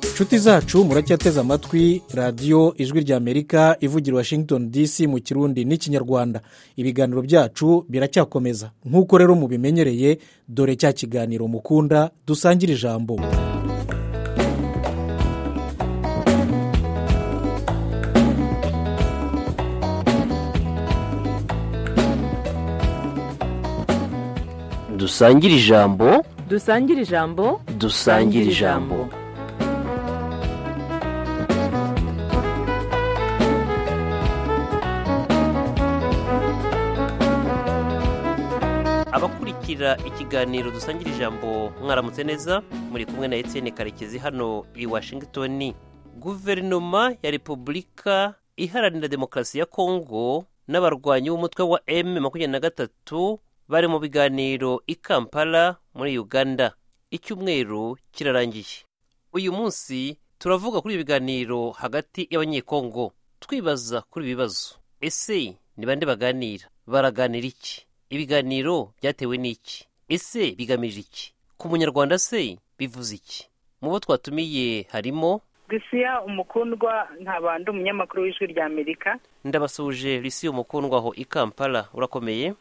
inshuti zacu muracyateze amatwi radiyo ijwi ry'amerika ivugira washington dc mu kirundi n'ikinyarwanda ibiganiro byacu biracyakomeza nk'uko rero mubimenyereye dore cya kiganiro mukunda dusangira ijambo dusangire ijambo dusangire ijambo dusangire ijambo abakurikira ikiganiro dusangira ijambo mwaramutse neza muri kumwe na Etienne karekezi hano i washington guverinoma ya repubulika iharanira demokarasi ya kongo n'abarwanyi b'umutwe wa m makumyabiri na gatatu bari mu biganiro i kampala muri uganda icyumweru kirarangiye uyu munsi turavuga kuri ibi biganiro hagati y'abanyekongo twibaza kuri ibi bibazo ese ni bande baganira baraganira iki ibiganiro byatewe n'iki ese bigamije iki ku munyarwanda se bivuze iki mu bo twatumiye harimo risiya umukundwa nkabanda umunyamakuru w'ijwi rya amerika ndabasuhuje risiya umukundwa aho i kampala urakomeye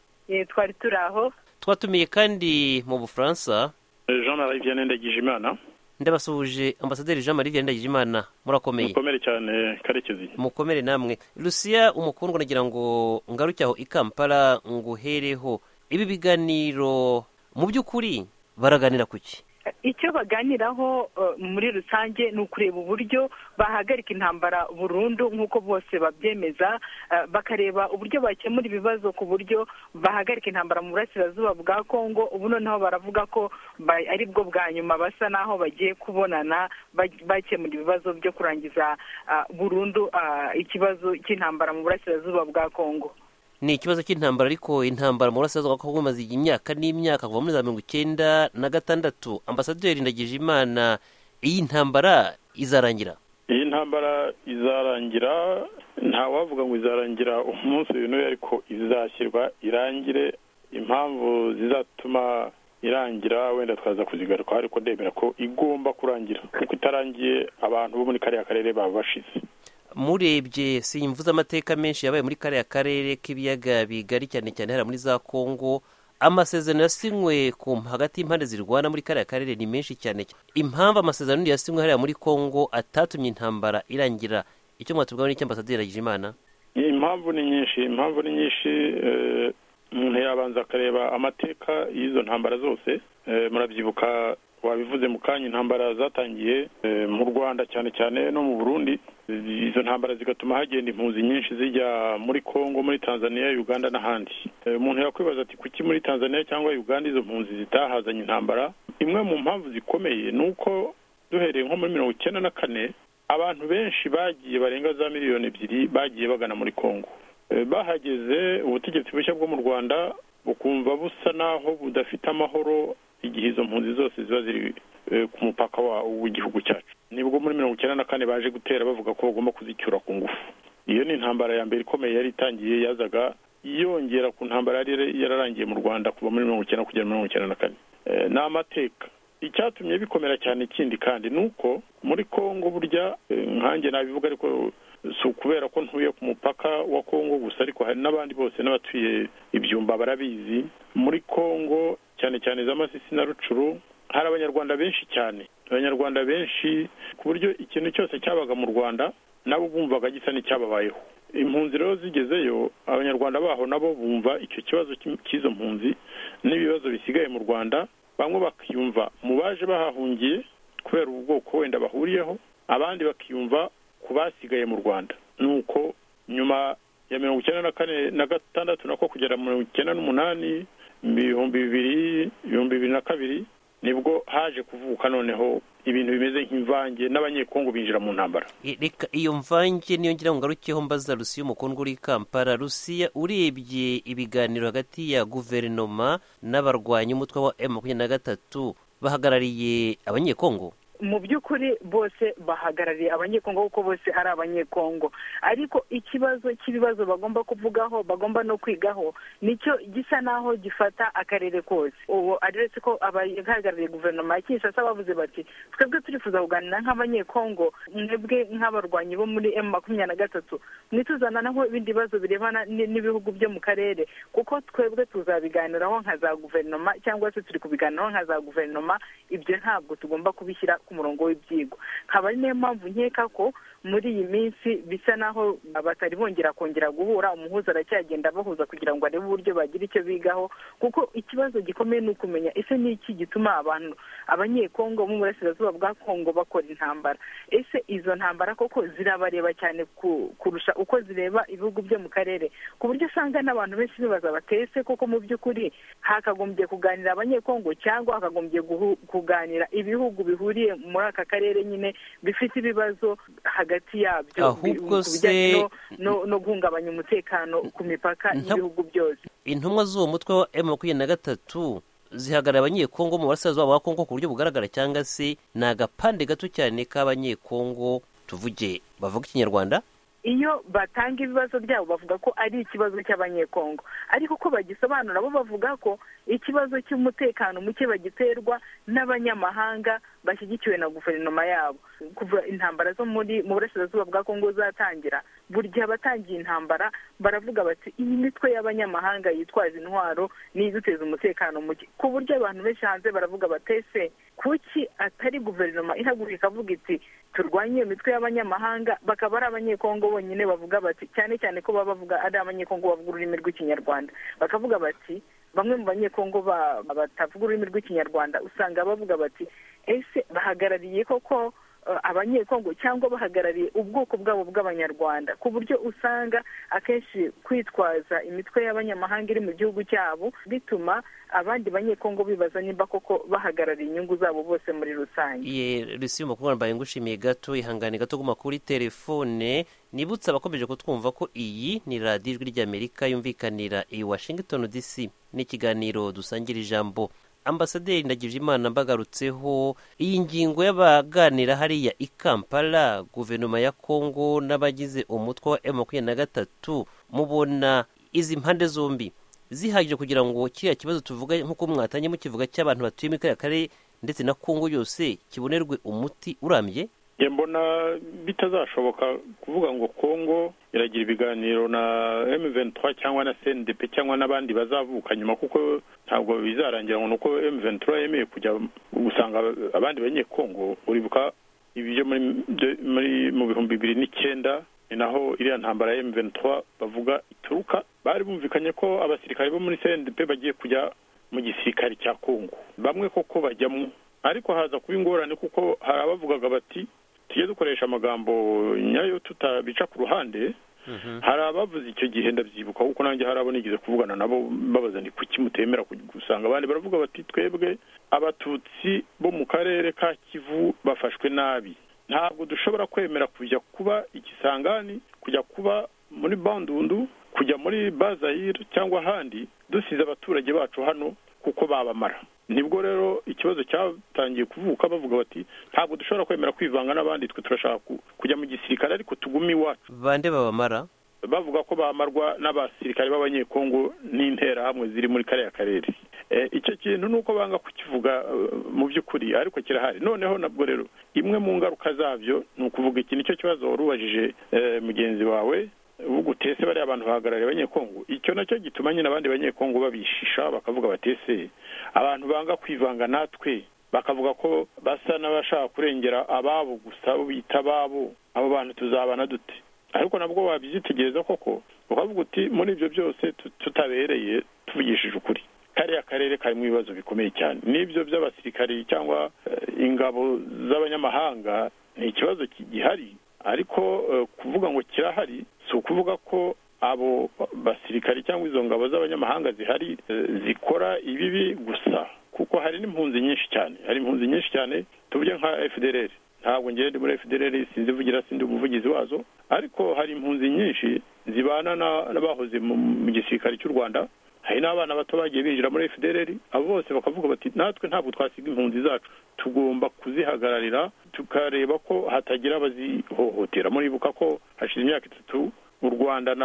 twari turi aho twatumiye kandi mu bufaransa jean marie vianney ndagijimana ndabasuhuje ambasaderi jean marie vianney ndagijimana murakomeye mukomere cyane karekezi mukomere namwe rusiya umukundwa nagira ngo ngaruke aho i kampala nguhereho ibi biganiro mu by'ukuri baraganira ku ki icyo baganiraho muri rusange ni ukureba uburyo bahagarika intambara burundu nk'uko bose babyemeza bakareba uburyo bakemura ibibazo ku buryo bahagarika intambara mu burasirazuba bwa kongo ubu noneho baravuga ko ari bwo bwa nyuma basa n'aho bagiye kubonana bakemura ibibazo byo kurangiza burundu ikibazo cy'intambara mu burasirazuba bwa kongo ni ikibazo cy'intambara ariko intambara mu burasirazuba bwa kongo imaze imyaka n'imyaka kuva muri za mirongo icyenda na gatandatu ambasaderi ndagije imana iyi ntambara izarangira iyi ntambara izarangira nta wavuga ngo izarangira umunsi w'intuye ariko izashyirwa irangire impamvu zizatuma irangira wenda twaza kuzigaruka ariko ndemera ko igomba kurangira kuko itarangiye abantu bo muri kariya karere baba bashize murebye simvuze amateka menshi yabaye muri kariya karere k'ibiyaga bigari cyane cyane hariya muri za kongo amasezerano yasinywe ku hagati y'impande zirwana muri kariya karere ni menshi cyane impamvu amasezerano yasinywe hariya muri kongo atatumye intambara irangira icyo mwatubwaho n'icy'ambasaderi Hagijimana impamvu ni nyinshi impamvu ni nyinshi umuntu yabanza akareba amateka y'izo ntambara zose murabyibuka wabivuze mu kanya intambara zatangiye mu rwanda cyane cyane no mu burundi izo ntambara zigatuma hagenda impunzi nyinshi zijya muri congo muri tanzania uganda n'ahandi umuntu yakwibaza ati kuki muri tanzania cyangwa uganda izo mpunzi zitahazanye intambara imwe mu mpamvu zikomeye ni uko duhereye nko muri mirongo icyenda na kane abantu benshi bagiye barenga za miliyoni ebyiri bagiye bagana muri congo bahageze ubutegetsi bushya bwo mu rwanda bukumva busa naho budafite amahoro igihe izo mpunzi zose ziba ziri ku mupaka w'igihugu cyacu nibwo muri mirongo icyenda na kane baje gutera bavuga ko bagomba kuzicyura ku ngufu iyo ni intambara ya mbere ikomeye yari itangiye yazaga yongera ku ntambara yari yararangiye mu rwanda kuva muri mirongo icyenda kugera mirongo icyenda na kane ni amateka icyatumye bikomera cyane ikindi kandi ni uko muri congo burya nkange nabivuga ariko si ukubera ko ntuye ku mupaka wa congo gusa ariko hari n'abandi bose n'abatuye ibyumba barabizi muri congo cyane cyane za masisi na rucuru hari abanyarwanda benshi cyane abanyarwanda benshi ku buryo ikintu cyose cyabaga mu rwanda nabo bumvaga gisa n'icyababayeho impunzi rero zigezeyo abanyarwanda baho nabo bumva icyo kibazo cy'izo mpunzi n'ibibazo bisigaye mu rwanda bamwe bakiyumva mu baje bahahungiye kubera ubwoko wenda bahuriyeho abandi bakiyumva ku basigaye mu rwanda ni uko nyuma ya mirongo icyenda na kane na gatandatu nako kugera mirongo icyenda n'umunani ibihumbi bibiri ibihumbi bibiri na kabiri nibwo haje kuvuka noneho ibintu bimeze nk'imvange n'abanyekongo binjira mu ntambara reka iyo mvange niyo ngira ngo ngarukeho mbaza rusiya umukundwa uri i kampala rusiya urebye ibiganiro hagati ya guverinoma n'abarwanyi umutwe wa emu makumyabiri na gatatu bahagarariye abanyekongo mu by'ukuri bose bahagarariye abanyekongo kuko bose ari abanyekongo ariko ikibazo cy'ibibazo bagomba kuvugaho bagomba no kwigaho nicyo gisa naho gifata akarere kose ubu aretse ko abahagarariye guverinoma ya kinshasa bavuze bati twebwe turifuza kuganira nk'abanyekongo mwebwe nk'abarwanyi bo muri emu makumyabiri na gatatu mwituzananaho ibindi bibazo birebana ni- n'ibihugu byo mu karere kuko twebwe tuzabiganiraho nka za guverinoma cyangwa se turi kubiganiraho nka za guverinoma ibyo ntabwo tugomba kubishyira ku murongo w'ibyigwa nkaba ari niyo mpamvu nkeka ko muri iyi minsi bisa naho batari bongera kongera guhura umuhuza aracyagenda abahuza kugira ngo arebe uburyo bagira icyo bigaho kuko ikibazo gikomeye ni ukumenya ese ni iki gituma abantu abanyekongo bo mu burasirazuba bwa kongo bakora intambara ese izo ntambara koko zirabareba cyane ku- kurusha uko zireba ibihugu byo mu karere ku buryo usanga n'abantu benshi bibaza batese koko mu by'ukuri hakagombye kuganira abanyekongo cyangwa hakagombye guhu- kuganira ibihugu bihuriye muri aka karere nyine bifite ibibazo hagati yabyo bi- Ahubwo ku bijyanye se- no- no- no guhungabanya umutekano ku mipaka Nta- y'ibihugu byose intumwa z'uwo mutwe wa emu makumyabiri na gatatu zihagarara abanyekongo mu burasirazuba bwa kongo ku buryo bugaragara cyangwa se ni agapande gato cyane k'abanyekongo tuvuge bavuga ikinyarwanda iyo batanga ibibazo byabo bavuga ko ari ikibazo cy'abanyekongo ariko uko bagisobanura bo bavuga ko ikibazo cy'umutekano muke bagiterwa n'abanyamahanga bashyigikiwe na guverinoma yabo kuva intambara zo muri mu burasirazuba bwa kongo zatangira buri gihe abatangiye intambara baravuga bati iyi mitwe y'abanyamahanga yitwaza intwaro niyo iduteza umutekano muke ku buryo abantu benshi hanze baravuga batese kuki atari guverinoma ihaguruka ikavuga iti turwanye iyo mitwe y'abanyamahanga bakaba ari abanyekongo bonyine bavuga bati cyane cyane ko baba bavuga ari abanyekongo bavuga ururimi rw'ikinyarwanda bakavuga bati bamwe mu banyekongo ba- batavuga ururimi rw'ikinyarwanda usanga bavuga bati ese bahagarariye koko eh, abanyekongo cyangwa bahagarariye ubwoko bwabo bw'abanyarwanda ku buryo usanga akenshi kwitwaza imitwe y'abanyamahanga iri mu gihugu cyabo bituma abandi banyekongo bibaza nimba koko bahagarariye inyungu zabo bose muri rusange ye risi makuru mbaye ngushimiye gato ihangane gato guma kuri telefone nibutse abakomeje kutwumva ko iyi ni radiyo ijwi ry'amerika yumvikanira i washington dc n'ikiganiro dusangira ijambo ambasaderi ndagije imana mbagarutseho iyi ngingo y'abaganira hariya i kampala guverinoma ya kongo n'abagize umutwe wa m makumyabiri na gatatu mubona izi mpande zombi zihagije kugira ngo kiriya kibazo tuvuga nk'uko mwatanye mukivuga cy'abantu batuye muri kariya karere ndetse na kongo yose kibonerwe umuti urambye njye mbona bitazashoboka kuvuga ngo kongo iragira ibiganiro na M23 cyangwa na CNDP cyangwa n'abandi bazavuka nyuma kuko ntabwo bizarangira ngo nuko M23 yemeye kujya gusanga abandi banye kongo uribuka ibyo muri byo- muri mu bihumbi bibiri n'icyenda ni naho iriya ntambara ya M23 bavuga ituruka bari bumvikanye ko abasirikare bo muri CNDP bagiye kujya mu gisirikare cya kongo bamwe koko bajyamo ariko haza kuba ingorane kuko hari abavugaga bati tujye dukoresha amagambo nyayo tutabica ku ruhande hari abavuze icyo gihe ndabyibuka kuko nanjye hari abo nigeze kuvugana nabo babaza ni kuki mutemera ku- gusanga abandi baravuga bati twebwe abatutsi bo mu karere ka kivu bafashwe nabi ntabwo dushobora kwemera kujya kuba igisangani kujya kuba muri bandundu kujya muri bazayire cyangwa ahandi dusize abaturage bacu hano kuko babamara nibwo rero ikibazo cyatangiye kuvuka bavuga bati ntabwo dushobora kwemera kwivanga n'abandi twe turashaka ku- kujya mu gisirikare ariko tugume iwacu bande babamara bavuga ko bamarwa n'abasirikare b'abanyekongo n'interahamwe ziri muri kariya karere Eh, icyo kintu ni uko banga kukivuga eh, mu by'ukuri ariko kirahari noneho nabwo rero imwe mu ngaruka zabyo ni ukuvuga iki nicyo kibazo wari ubajije eh, mugenzi wawe bugutese bariya abantu bahagarariye abanyekongo icyo nacyo gituma nyine abandi banyekongo babishisha bakavuga batese abantu banga kwivanga natwe bakavuga ko basa n'abashaka kurengera ababo gusa abo bita ababo abo bantu tuzabana dute ariko nabwo wabyitegereza koko ukavuga uti muri ibyo byose tu- tutabereye tuvugishije ukuri kariya karere karimo ibibazo bikomeye cyane n'ibyo by'abasirikari cyangwa eh, ingabo z'abanyamahanga ni ikibazo ki- gihari ariko eh, kuvuga ngo kirahari si ukuvuga ko abo basirikari cyangwa izo ngabo z'abanyamahanga zihari eh, zikora ibibi gusa kuko hari n'impunzi nyinshi cyane hari impunzi nyinshi cyane tuvuge nka fdr ntabwo ngende muri fdr sinzivugira sindi umuvugizi wazo ariko hari impunzi nyinshi zibana na- n'abahoze mu mu gisirikare cy'u rwanda hari n'abana bato bagiye binjira muri fdr abo bose bakavuga bati natwe ntabwo twasiga impunzi zacu tugomba kuzihagararira tukareba ko hatagira abazihohotera muribuka ko hashize imyaka itatu u rwanda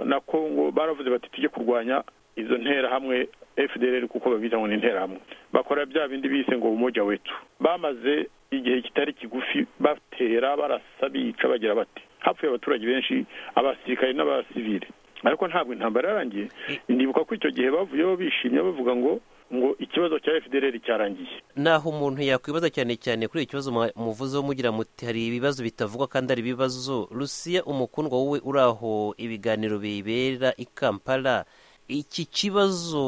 na congo baravuze bati tujye kurwanya izo nterahamwe fdr kuko babita ngo ni interahamwe bakora bya bindi bise ngo umujya wetu bamaze igihe kitari kigufi batera barasa bica bagira bati hapfuye abaturage benshi abasirikare n'abasivire ariko ntabwo intambara yarangiye ndibuka ko icyo gihe bavuyeho bishimye bavuga ngo ngo ikibazo cya fdr cyarangiye naho umuntu yakwibaza cyane cyane kuri ikibazo muvuze wo mugira muti hari ibibazo bitavugwa kandi ari ibibazo rusiya umukundwa wowe uri aho ibiganiro bibera i kampala iki kibazo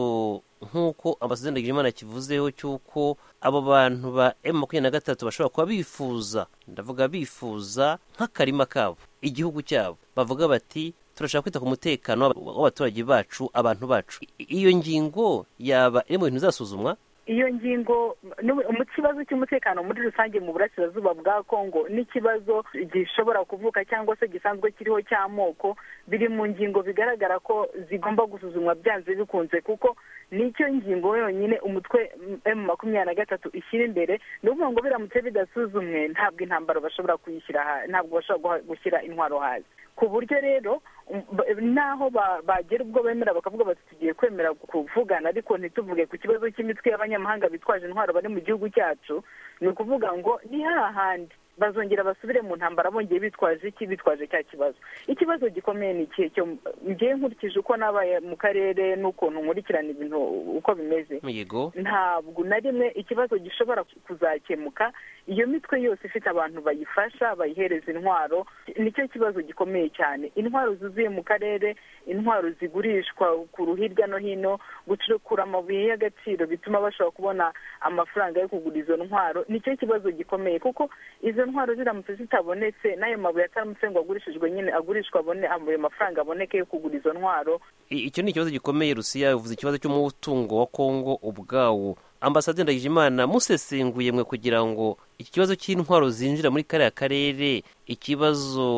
nk'uko ambasaderi ndagijimana akivuzeho cy'uko abo bantu ba emu makumyabiri na gatatu bashobora kuba bifuza ndavuga bifuza nk'akarima kabo igihugu cyabo bavuga bati turashaka kwita ku mutekano w'abaturage bacu abantu bacu iyo ngingo yaba iri mu bintu izasuzumwa iyo ngingo mu kibazo cy'umutekano muri rusange mu burasirazuba bwa kongo n'ikibazo gishobora kuvuka cyangwa se gisanzwe kiriho cy'amoko biri mu ngingo bigaragara ko zigomba gusuzumwa byanze bikunze kuko nicyo ngingo yonyine umutwe emu makumyabiri na gatatu ishyira imbere ni ukuvuga ngo biramutse bidasuzumwe ntabwo intambara bashobora kuyishyira ntabwo bashobora gushyira intwaro hasi ku buryo rero naho bagera ubwo bemera bakavuga bati tugiye kwemera kuvugana ariko ntituvuge ku kibazo cy'imitwe y'abanyamahanga bitwaje intwaro bari mu gihugu cyacu ni ukuvuga ngo ni hahandi bazongera basubire mu ntambara bongeye bitwaje iki bitwaje cya kibazo ikibazo gikomeye ni ikihe cyo ngiye nkurikije uko nabaye mu karere n'ukuntu nkurikirana ibintu uko bimeze ntabwo na rimwe ikibazo gishobora kuzakemuka iyo mitwe yose ifite abantu bayifasha bayihereza intwaro nicyo kibazo gikomeye cyane intwaro zuzuye mu karere intwaro zigurishwa kuru hirya no hino gucukura amabuye y'agaciro bituma bashobora kubona amafaranga yo kugura izo ntwaro nicyo kibazo gikomeye kuko izo ntwaro ziramutse zitabonetse n'ayo mabuye ataramutse ngo agurishijwe nyine agurishwa abone ayo mafaranga aboneke yo kugura izo ntwaro icyo ni ikibazo gikomeye rusiya bivuze ikibazo cy'umutungo wa kongo ubwawo ambasaderi ndagijimana musesenguye mwe kugira ngo iki kibazo cy'intwaro zinjira muri kariya karere ikibazo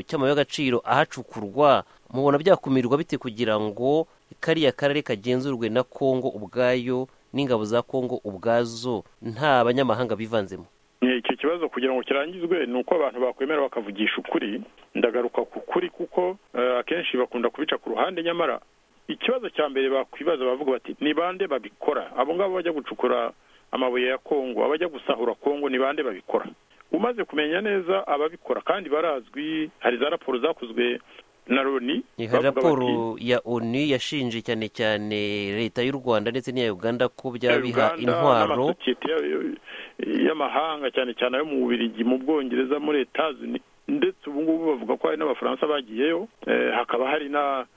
cy'amabuye y'agaciro ahacukurwa mubona byakumirwa bite kugira ngo kariya karere kagenzurwe na kongo ubwayo n'ingabo za kongo ubwazo nta banyamahanga bivanzemo icyo kibazo kugira ngo kirangizwe ni uko abantu bakwemera bakavugisha ukuri ndagaruka ku kuri kuko akenshi bakunda kubica ku ruhande nyamara ikibazo cya mbere bakwibaza bavuga bati ni bande babikora abo ngabo bajya gucukura amabuye ya kongo abajya gusahura kongo ni bande babikora umaze kumenya neza ababikora kandi barazwi hari za raporo zakozwe na loni ni raporo ya oni yashinje cyane cyane leta y'u rwanda ndetse n'iya uganda ko byabiha intwaro y'amahanga cyane cyane ayo mu bubirigi mu bwongereza muri etazini ndetse ubu ngubu bavuga ko hari n'abafaransa bagiyeyo hakaba hari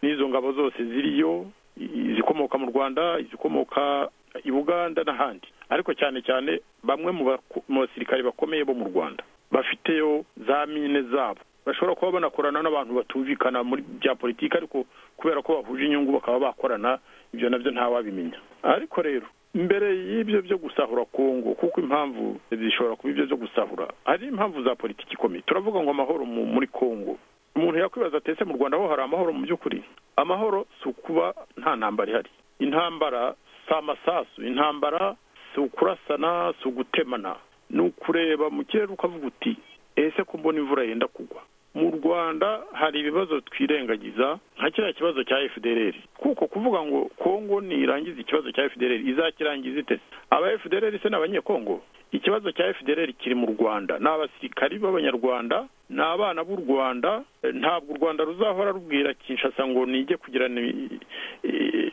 n'izo ngabo zose ziriyo izikomoka mu rwanda izikomoka i buganda n'ahandi ariko cyane cyane bamwe mu basirikare bakomeye bo mu rwanda bafiteyo za mine zabo bashobora kuba banakorana n'abantu batumvikana muri bya politiki ariko kubera ko bahuje inyungu bakaba bakorana ibyo nabyo ntawabimenya ariko rero mbere y'ibyo byo gusahura kongo kuko impamvu zishobora kuba ibyo byo gusahura hari impamvu za politiki ikomeye turavuga ngo amahoro muri kongo umuntu yakwibaza atetse mu rwanda ho hari amahoro mu by'ukuri amahoro si ukuba nta ntambara ihari intambara si amasasu intambara si ukurasana si ugutemana ni ukureba mu kirere ukavuga uti ese ko mbona imvura yenda kugwa mu rwanda hari ibibazo twirengagiza nka kiriya kibazo cya fdr kuko kuvuga ngo kongo ntirangize ikibazo cya fdr izakirangiza ite aba fdr se ni abanyekongo ikibazo cya fdr kiri mu rwanda ni abasirikari b'abanyarwanda ni abana b'u rwanda ntabwo u rwanda ruzahora rubwira kinshasa ngo nige kugirana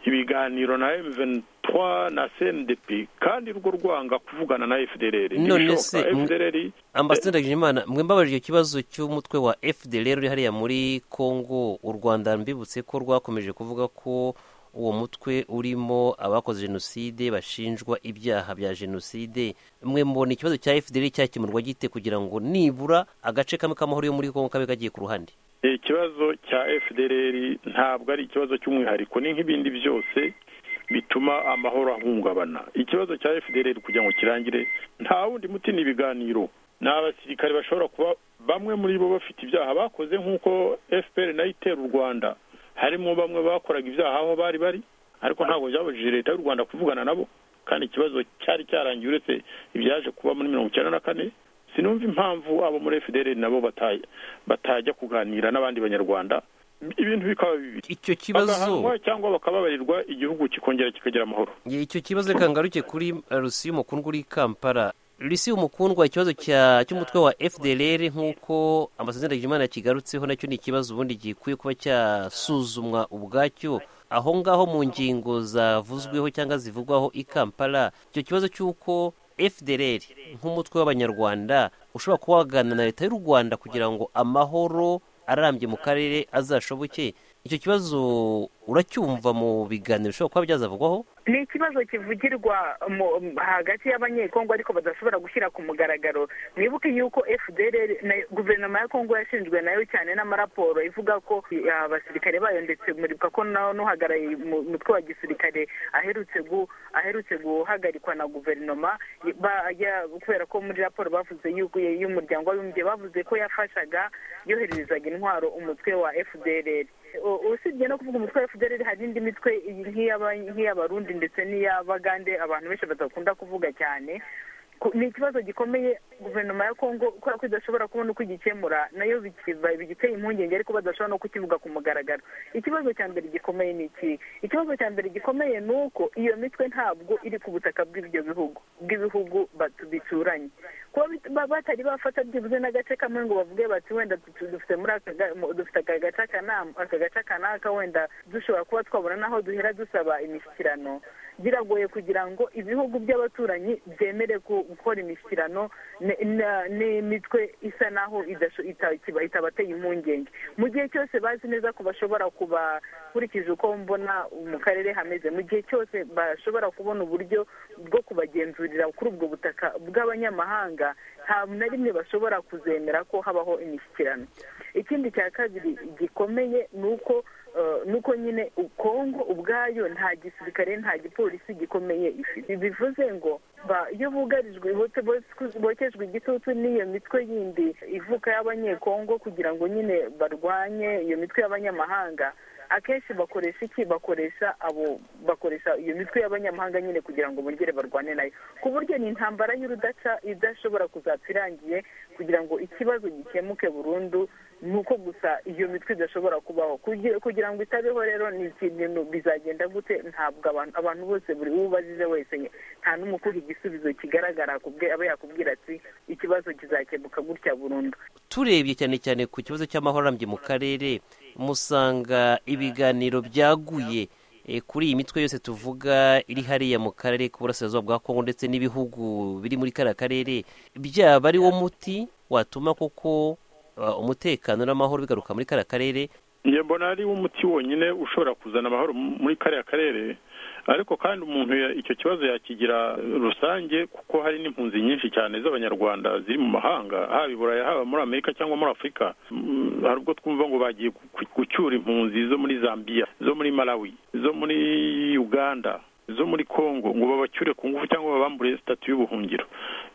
ibiganiro na emuventwa na cndp kandi rwo rwanga kuvugana na fdr none se ambasaderi imana mwe mbabaje icyo kibazo cy'umutwe wa fdr uri hariya muri congo u rwanda mbibutse ko rwakomeje kuvuga ko uwo mutwe urimo abakoze jenoside bashinjwa ibyaha bya jenoside mwe mbona ikibazo cya fdr cyakemurwa gite kugira ngo nibura agace kamwe k'amahoro yo muri kongo kabe kagiye ku ruhande ikibazo cya fdr ntabwo ari ikibazo cy'umwihariko ni nk'ibindi byose bituma amahoro ahungabana ikibazo cya fdr kugira ngo kirangire nta wundi muti ni ibiganiro ni abasirikare bashobora kuba bamwe muri bo bafite ibyaha bakoze nk'uko fpr nayo itera u rwanda harimo bamwe bakoraga ibyaha aho bari bari ariko ntabwo byabujije leta y'u rwanda kuvugana nabo kandi ikibazo cyari cyarangiye uretse ibyaje kuba muri mirongo icyenda na kane sinumva impamvu abo muri fdr nabo batajya kuganira n'abandi banyarwanda ibintu bikaba bibiri icyo kibazo bagahanwa cyangwa bakababarirwa igihugu kikongera kikagira amahoro icyo kibazo reka ngaruke kuri eh, rusiyo umukundwa uri i kampala rusiyo umukundwa ikibazo cya- cy'umutwe wa fdr nk'uko ambasaderi ndagijimana yakigarutseho nacyo ni ikibazo ubundi gikwiye kuba cyasuzumwa ubwacyo aho ngaho mu ngingo zavuzweho cyangwa zivugwaho i kampala icyo kibazo cy'uko fdr nk'umutwe w'abanyarwanda ushobora kuba waganira na leta y'u rwanda kugira ngo amahoro arambye mu karere azashoboke icyo kibazo uracyumva mu biganiro bishobora kuba byazavugwaho ni ikibazo kivugirwa mu- mu- hagati y'abanyekongo ariko badashobora gushyira ku mugaragaro mwibuke yuko fdr na guverinoma ya kongo yashinzwe nayo cyane n'amaraporo ivuga ko eh, abasirikare bayo ndetse muribuka ko nawe n'uhagarariye umu- umutwe wa gisirikare aherutse gu- aherutse guhagarikwa na guverinoma ba- ya- kubera ko muri raporo bavuze yuko y'umuryango w'abibumbye bavuze ko yafashaga yohererezaga intwaro umutwe wa fdr U- usibye no kuvuga umutwe wa fdr hari n'indi mitwe iyi nk'iy'aba- nk'iy'abarundi ndetse n'iy'abagande abantu benshi badakunda kuvuga cyane Ku- ni ikibazo gikomeye guverinoma ya kongo kubera ko idashobora kubona uko igikemura nayo bikiba- bigiteye impungenge ariko badashobora no kukivuga ku mugaragaro ikibazo cya mbere gikomeye ni iki ikibazo cya mbere gikomeye ni uko iyo mitwe ntabwo iri ku butaka bw'ibyo bihugu bw'ibihugu batu- bituranye kuba bit- ba- batari bafata byibuze n'agace kamwe ngo bavuge bati wenda tu- tu- dufite muri aka ga- mu- dufite aka gace aka n'am- aka gace aka n'aka wenda dushobora kuba twabona n'aho duhera dusaba imishyikirano biragoye kugira ngo ibihugu by'abaturanyi byemere ku- gukora imishyikirano ne- na- n'imitwe isa naho idasho- ita- ikiba- itabateye impungenge mu gihe cyose bazi neza ko bashobora kuba kurikije uko mbona mu karere hameze mu gihe cyose bashobora kubona uburyo bwo kubagenzurira kuri ubwo butaka bw'abanyamahanga nta na rimwe bashobora kuzemera ko habaho imishyikirano ikindi cya kabiri gikomeye ni uko eh, ni uko nyine kongo ubwayo nta gisirikare nta gipolisi gikomeye ifite bivuze ngo ba- iyo bugarijwe bote- bos- bokejwe igitutu n'iyo mitwe yindi ivuka y'abanyekongo kugira ngo nyine barwanye iyo mitwe y'abanyamahanga akenshi bakoresha iki bakoresha abo bakoresha iyo mitwe y'abanyamahanga nyine kugira ngo bongere barwane nayo ku buryo ni intambara y'urudaca idashobora kuzapfa irangiye kugira ngo ikibazo gikemuke burundu ni uko gusa iyo mitwe idashobora kubaho Kugi- kugira ngo itabeho rero ni ikintu bizagenda gute ntabwo abantu abantu bose buri uwo ubajije wese nta n'umwe ukuha igisubizo kigaragara kubwe aba yakubwira ati ikibazo kizakemuka gutya burundu turebye cyane cyane ku kibazo cy'amahoro arambye mu karere musanga ibiganiro byaguye eh, kuri iyi mitwe yose tuvuga iri hariya mu karere k'uburasirazuba bwa kongo ndetse n'ibihugu biri muri kariya karere byaba ari wo muti watuma koko ah, umutekano n'amahoro bigaruka muri kariya karere njye mbona ari umuti wonyine ushobora kuzana amahoro m- muri kariya karere ariko kandi umuntu ya- icyo kibazo yakigira eh, rusange kuko hari n'impunzi nyinshi cyane z'abanyarwanda ziri mu mahanga haba i burayi haba muri amerika cyangwa muri afurika Mm, hari ubwo twumva ngo bagiye gu- gu- gucyura impunzi zo muri zambia zo muri malawi zo muri uganda zo muri congo ngo babacyure ku ngufu cyangwa babambure sitatu y'ubuhungiro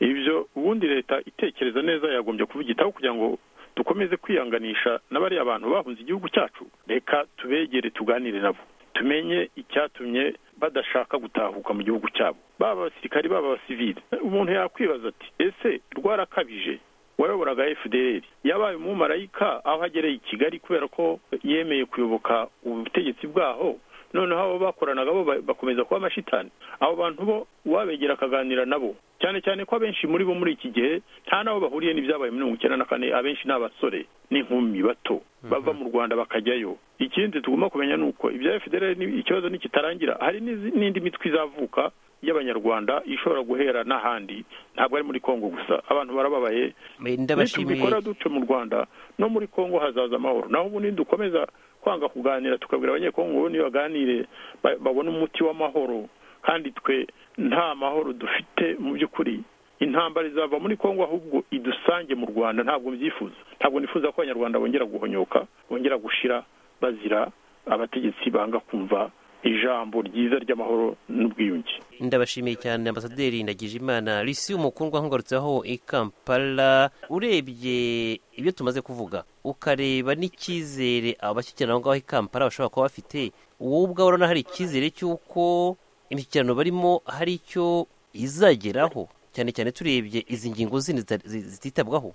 ibyo ubundi leta itekereza neza yagombye kubyitaho kugira ngo dukomeze kwihanganisha n'abariya bantu bahunze igihugu cyacu reka tubegere tuganire nabo tumenye icyatumye badashaka gutahuka mu gihugu cyabo baba abasirikari baba abasivili umuntu yakwibaza ati ese rwarakabije wayoboraga fdr yabaye umumarayika aho agereye i kigali kubera ko yemeye kuyoboka ubutegetsi bwaho noneho abo bakoranaga bo ba- bakomeza kuba amashitani abo bantu bo wabegera akaganira nabo cyane cyane ko abenshi muri bo muri iki gihe nta n'abo bahuriye n'ibyabaye muri mirongo icyenda na kane abenshi ni abasore n'inkumi bato bava mu rwanda bakajyayo ikindi tugomba kumenya ni uko ibya fdr ni- ikibazo nikitarangira hari n'izi- n'indi mitwe izavuka y'abanyarwanda ishobora guhera n'ahandi ntabwo ari muri kongo gusa abantu barababaye Eh, ndabashimiye nitubikora dutyo mu rwanda no muri kongo hazaza amahoro naho ubundi dukomeza kwanga kuganira tukabwira abanyekongo ubundi baganire ba- babone umuti w'amahoro kandi twe nta mahoro dufite mu by'ukuri intambara izava muri kongo ahubwo idusange mu rwanda ntabwo mbyifuza ntabwo nifuza ko abanyarwanda bongera guhonyoka bongera gushira bazira abategetsi banga kumva ijambo ryiza ry'amahoro n'ubwiyunge ndabashimiye cyane ambasaderi ndagijimana risi umukundwa nkugarutseho i kampala urebye ibyo tumaze kuvuga ukareba n'icyizere abashyikirana aho ngaho i kampala bashobora kuba bafite wowe ubwawe urabona hari icyizere cy'uko imishyikirano barimo hari icyo izageraho cyane cyane turebye izi ngingo zindi zita- zi- zititabwaho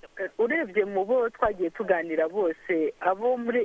urebye mu bo twagiye tuganira bose abo muri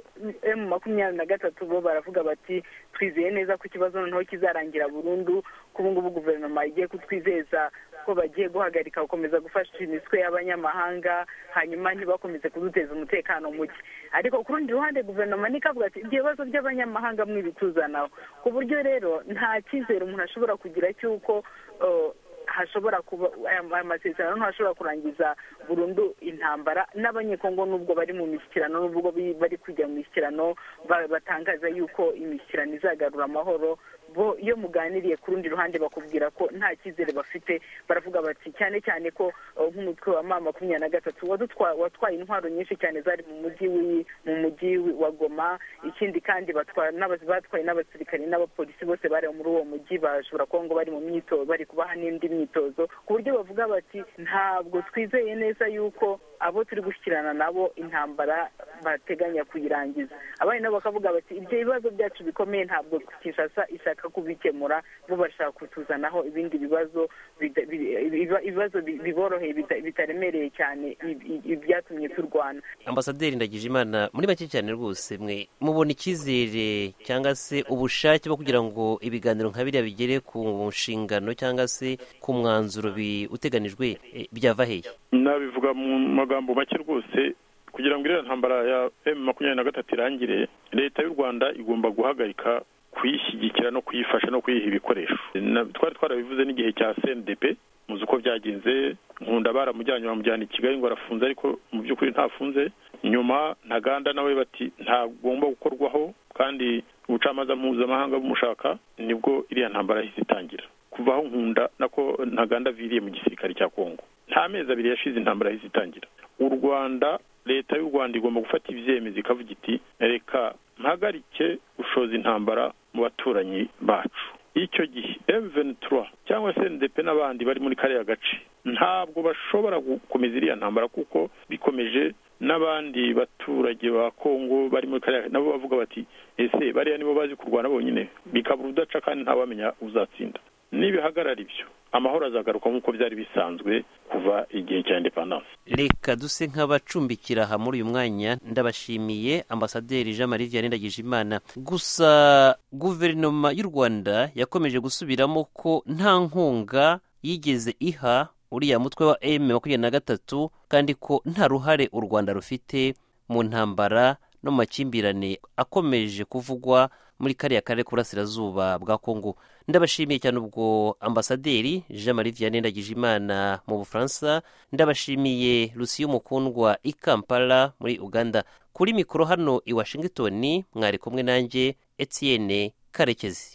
emu makumyabiri na gatatu bo baravuga bati twizeye neza ko ikibazo noneho kizarangira burundu ko ubu ngubu guverinoma igiye kutwizeza ko bagiye guhagarika gukomeza gufasha imitwe y'abanyamahanga hanyuma ntibakomeze kuduteza umutekano muke ariko ku rundi ruhande guverinoma nikavuga ati ibyo bibazo by'abanyamahanga mwibituzanaho ku buryo rero nta cyizere umuntu ashobora kugira cy'uko eh, hashobora kuba aya aya masezerano ntashobora kurangiza burundu intambara n'abanyekongo nubwo bari mu mishyikirano nubwo bi- bari kujya mu mishyikirano ba- batangaza yuko imishyikirano izagarura amahoro bo iyo muganiriye ku rundi ruhande bakubwira ko nta cyizere bafite baravuga bati cyane cyane ko eh, nk'umutwe wa ma makumyabiri na gatatu wadutwa- watwaye intwaro nyinshi cyane zari mu mujyi w'i- mu mujyi w'i- wa goma ikindi kandi batwa- n'abas- batwaye n'abasirikare n'abapolisi bose bari muri uwo mujyi bashobora kuba ngo bari mu myitozo bari kubaha n'indi myitozo ku buryo bavuga bati ntabwo twizeye neza yuko abo turi gushyikirana nabo intambara bateganya kuyirangiza abandi nabo bakavuga bati ibyo bibazo byacu bikomeye ntabwo kinshasa ishaka kubikemura bo bashaka kutuzanaho ibindi bibazo bida- bi- ibiba- ibibazo bi- biboroheye bita- bitaremereye cyane i- i- ibyatumye turwana ambasaderi ndagijimana muri make cyane rwose mwe mubona icyizere cyangwa se ubushake bwo kugira ngo ibiganiro nka biriya bigere ku nshingano cyangwa se ku mwanzuro bi- uteganijwe eh, byava hehe nabivuga mu magambo make rwose kugira ngo iriya ntambara ya emu makumyabiri na gatatu irangire leta y'u rwanda igomba guhagarika kuyishyigikira no kuyifasha no kuyiha ibikoresho Na- twari twarabivuze n'igihe cya cndp muzi uko byagenze nkunda baramujyanye bamujyana i kigali ngo arafunze ariko mu by'ukuri ntafunze nyuma ntaganda nawe bati ntagomba gukorwaho kandi ubucamanza mpuzamahanga bumushaka nibwo iriya ntambara yahise itangira kuva aho nkunda nako ntaganda aviriye mu gisirikare cya kongo nta mezi abiri yashize intambara yahise itangira u rwanda leta y'u rwanda igomba gufata ibyemezo ikavuga iti reka mpagarike gushoza intambara mu baturanyi bacu icyo gihe M23 cyangwa se NDP n'abandi bari muri kariya gace ntabwo bashobora gukomeza iriya ntambara kuko bikomeje n'abandi baturage ba Kongo bari muri kariya nabo bavuga bati ese bariya nibo bazi kurwana bonyine bikabura udaca kandi ntawamenya uzatsinda nibihagarara ibyo amahoro azagaruka nk'uko byari bisanzwe kuva igihe cya independence reka duse nk'abacumbikira aha muri uyu mwanya ndabashimiye ambasaderi jean marie vianney ndagijimana gusa guverinoma y'u rwanda yakomeje gusubiramo ko nta nkunga yigeze iha uriya mutwe wa m makumyabiri na gatatu kandi ko nta ruhare u rwanda rufite mu ntambara no mu makimbirane akomeje kuvugwa muri kariya karere k'uburasirazuba bwa kongo ndabashimiye cyane ubwo ambasaderi jean marie vianney ndagijimana mu bufaransa ndabashimiye lucie mukundwa i kampala muri uganda kuri mikoro hano i washington mwari kumwe nanjye etienne karekezi